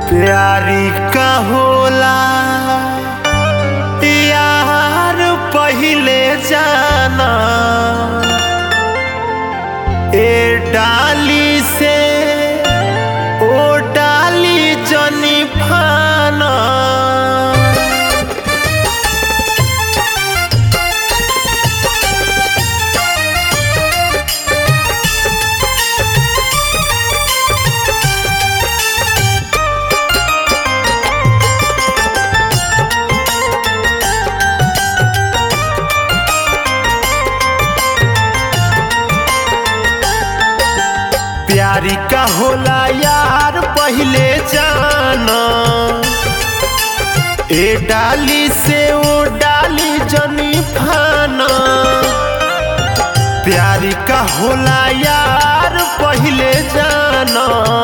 प्यारी का होला यार पहिले जाना ए डाली से ओ डाली जनी फाना प्यारी का होला यार पहिले जाना ए डाली से ओ डाली जनी फाना प्यारी का होला यार पहिले जाना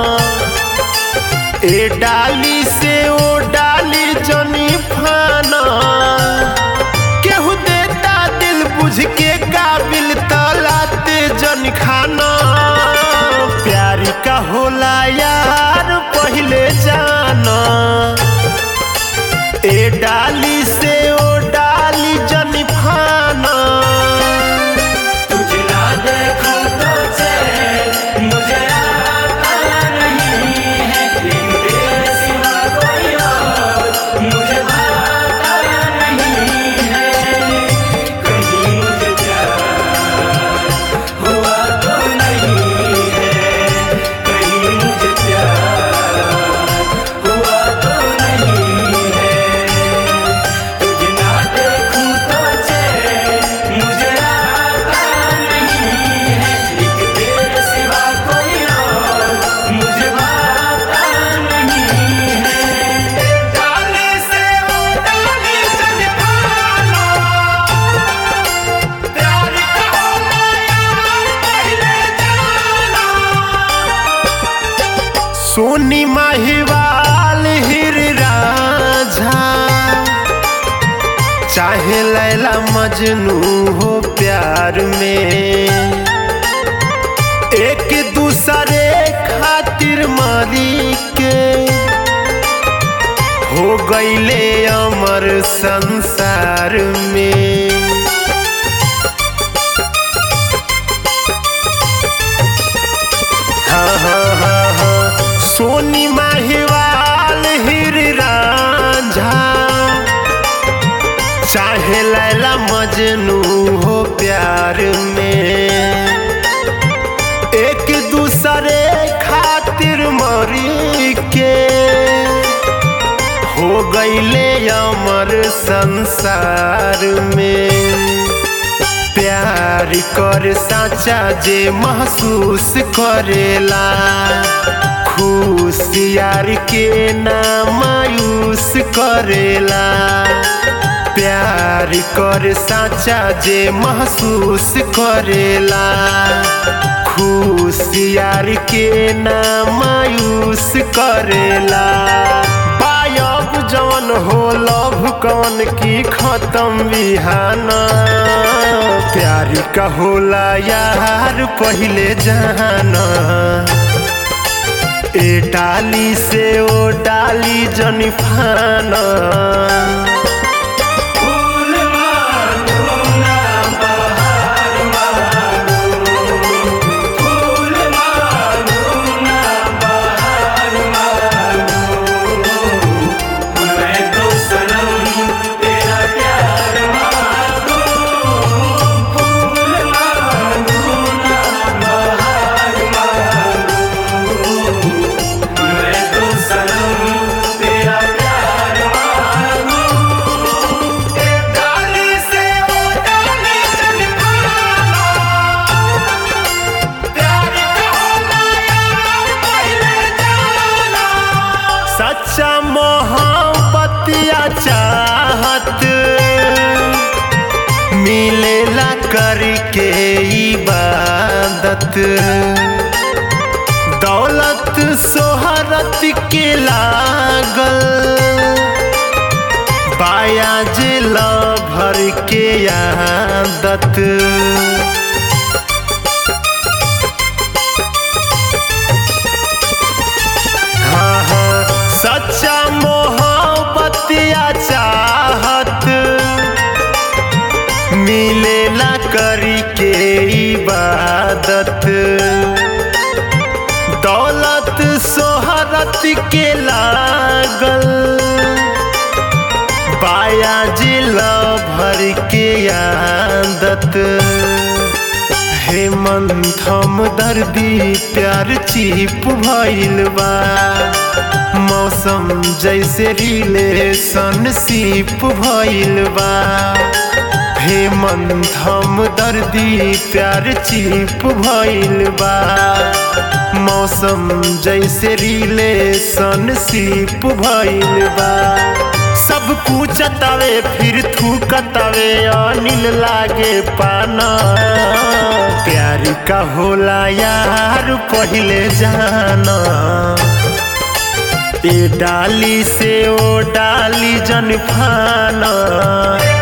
ए डाली से ओ डाली जनी फाना केहू देता दिल बुझ के काबिल तलाते जन खाना प्यारी का होला यार पहिले जाना ए डाली से ओ डाली जन फाना तुझे ना देखूं तो चैन मुझे आता नहीं है लेकिन तेरे सिवा कोई और मुझे भाता नहीं है कहीं मुझे प्यार हुआ तो नहीं है कहीं मुझे प्यार हुआ तो नहीं है तुझे ना देखूं तो चैन मुझे आता नहीं है लेकिन तेरे सिवा कोई और मुझे भाता नहीं है डाली से ओ डाली जन फाना प्यारी का होला यार पहिले जाना सोनी माहिवाल हिर राझा चाहे लैला मजनू हो प्यार में एक दूसरे खातिर मारी के हो गईले अमर संसार में हाँ हाँ हाँ हाँ सोनी माहिवाल हिर रांझा चाहे लैला मजनू हो प्यार में एक दूसरे खातिर मरी के हो गईले अमर संसार में प्यार कर साचा जे महसूस करेला खुश यार के ना मायूस करेला प्यार कर साचा जे महसूस करेला खुश यार के ना मायूस करेला पायब जवन हो लव कवन की खत्म बिहाना प्यारी का होला यार पहिले जाना ए डाली से ओ डाली जनी फाना फूल मांगो ना बहार मांगो फूल मांगो ना बहार मांगो मैं तो सनम तेरा प्यार मांगो फूल मांगो ना बहार मांगो मैं तो सनम तेरा प्यार मांगो डाली से ओ डाली जनी फाना प्यारी का होला यार पहिले जाना सच्चा मोहब्बत या चाहत मिलेला करके इबादत दौलत सोहरत के लागल बाया जिला भर के आदत हाँ हाँ दौलत सोहरत के लागल बाया जिला भर के आदत हेमंत हम दर्दी प्यार चीप भइल बा मौसम जैसे रिलेशन सीप भइल बा हेमंत हम दर्दी प्यार चीप भइल बा मौसम जैसे रिलेशन सीप भइल बा सब पूछतावे फिर थूकतावे अनिल लागे पाना प्यार का होला यार पहिले जाना ए डाली से ओ डाली जन फाना